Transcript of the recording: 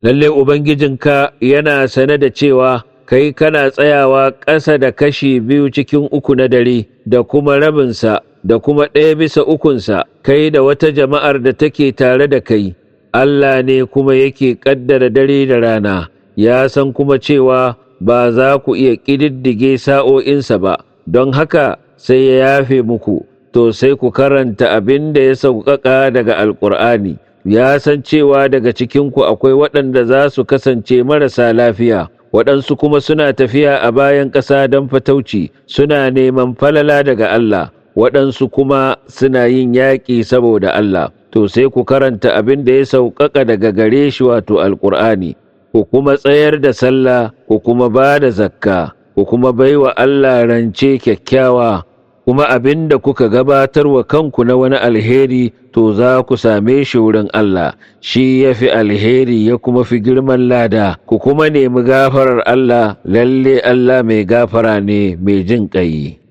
lalle ubangijinka yana sane da cewa kai kana tsayawa ƙasa da kashi biyu cikin uku na dare da kuma rabinsa da kuma ɗaya bisa ukunsa kai da wata jama'ar da take tare da kai Allah ne kuma yake ƙaddara dare da rana ya san kuma cewa ba za ku iya ƙididdige sa'o'insa ba don haka sai ya yafe muku to sai ku karanta abin da ya sauƙaƙa daga alƙur'ani ya san cewa daga cikinku akwai waɗanda za su kasance marasa lafiya waɗansu kuma suna tafiya a bayan ƙasa don fatauci suna neman falala daga Allah waɗansu kuma suna yin yaƙi saboda Allah to sai ku karanta abin da ya sauƙaƙa daga gare shi wato alƙur'ani ku kuma tsayar da sallah ku kuma ba da zakka ku kuma baiwa Allah rance kyakkyawa kuma abin da kuka gabatar wa kanku na wani alheri to za ku same shi wurin Allah shi ya fi alheri ya kuma fi girman lada ku kuma nemi gafarar Allah lalle Allah mai gafara ne mai jin ƙai.